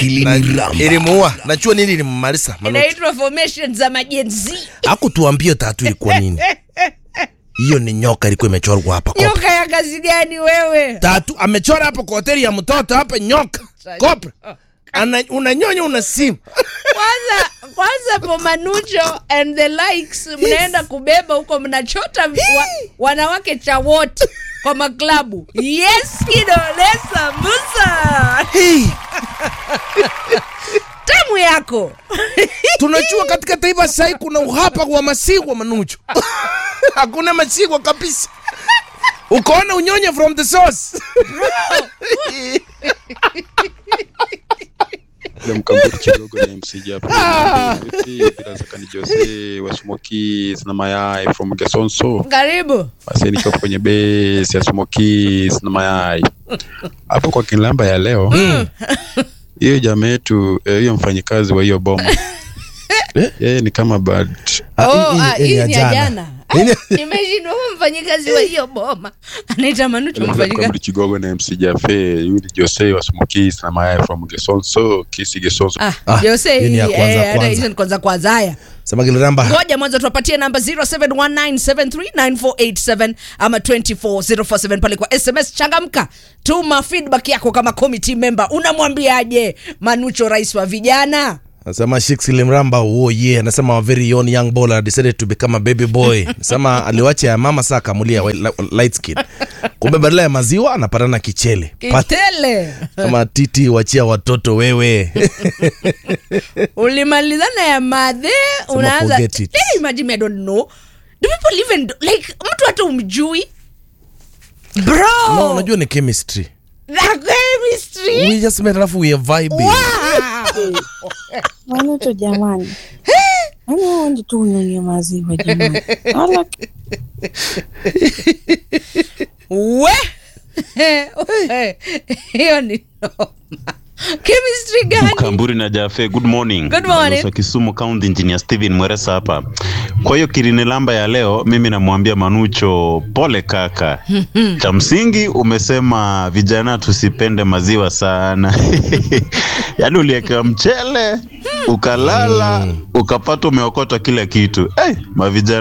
kiliniramba ilimuua najua nini ilimmaliza Manucho. inaitwa formation za majenzi hakutuambia tatu ilikuwa nini hiyo ni nyoka ilikuwa imechorwa hapa kopa. nyoka ya kazi gani wewe tatu amechora hapo kwa hoteli ya mtoto hapa nyoka kopra Ana, unanyonya una simu kwanza kwanza pomanucho and the likes mnaenda kubeba huko mnachota wa, wanawake cha wote kwa maklabu yes kidole sambusa hey, tamu yako tunajua katika taifa sahii kuna uhapa wa masigwa manucho hakuna masigwa kabisa ukaona unyonye from the source Ile mkamburi kidogo ni MC Japa. Bila shaka ni Jose wa Smoky na mayai from Gesonso. karibu Basi nikiwa kwenye base ya Smoky na mayai. Hapo kwa kilamba ya leo. Hiyo jamaa yetu eh, hiyo mfanyikazi wa hiyo boma. Yeye ni kama bad. Ah, Oh, hii- ah, hii ni hii ya ni ya jana. jana Hii- imeshindwa huyu mfanyikazi wa hiyo boma anaita manucho mfanyikazi Mkamburi kidogo na MC Jafe. Yule Jose wa Smoky na mayai from Gesonso. Kisi Gesonso. ah, Ah, Jose, hii ni ya eh, kwanza hata kwanza. hizo ni kwanza kwanza haya sema kiliramba ngoja mwanzo tuwapatie namba 0719739487 ama 24047 pale kwa sms changamka tuma feedback yako kama committee member unamwambiaje manucho rais wa vijana Nasema Shix Limramba oh yeah, anasema a very young young baller decided to become a baby boy. Nasema aliwacha ya mama saa kamulia wa- li- light skin. Kumbe badala ya maziwa anapatana kichele. Pat- kitele Kama titi wachia watoto wewe. ulimalizana ya madhe unaanza forget it. Eh, imagine me, I don't know do people even do, like mtu hata umjui bro no, unajua ni chemistry. the chemistry We just met alafu we are vibing. wow. Manuto jamani, yaani wewe ndio tu unyonye maziwa jamani. Ala, we hiyo ni noma chemistry gani Mkamburi na Jafe, good morning. Good morning. Balozi wa Kisumu County Engineer Steven Mweresa hapa. Kwa hiyo kirinelamba ya leo, mimi namwambia Manucho, pole kaka. Cha msingi umesema vijana tusipende maziwa sana. Yaani uliwekewa mchele ukalala ukapata umeokota kila kitu. Hey, mavijana